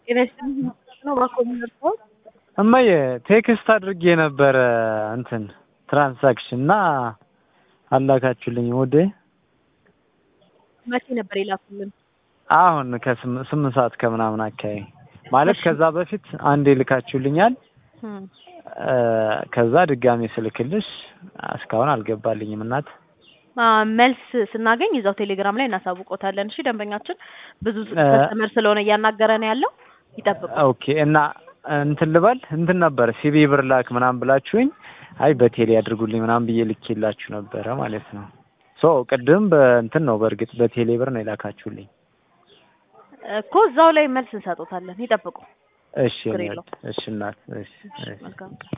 ጤና ይስጥልኝ ነው ባኮሚነር ሰው እማዬ ቴክስት አድርጌ ነበረ እንትን ትራንዛክሽን እና አላካችሁልኝ ወደ መቼ ነበር የላኩልን? አሁን ከስምንት ሰዓት ከምናምን አካባቢ ማለት ከዛ በፊት አንዴ ልካችሁልኛል። ከዛ ድጋሜ ስልክልሽ እስካሁን አልገባልኝም እናት። መልስ ስናገኝ እዛው ቴሌግራም ላይ እናሳውቆታለን። እሺ ደንበኛችን ብዙ ከስተመር ስለሆነ እያናገረ ነው ያለው ይጠብቁ። ኦኬ እና እንትን ልበል እንትን ነበረ ሲቢ ብር ላክ ምናምን ብላችሁኝ፣ አይ በቴሌ አድርጉልኝ ምናምን ብዬ ልኬላችሁ ነበረ ማለት ነው። ሶ ቅድም በእንትን ነው በእርግጥ በቴሌ ብር ነው የላካችሁልኝ እኮ እዛው ላይ መልስ እንሰጦታለን። ይጠብቁ። እሺ ችግር የለውም። እሺ እናት እሺ እሺ መልካም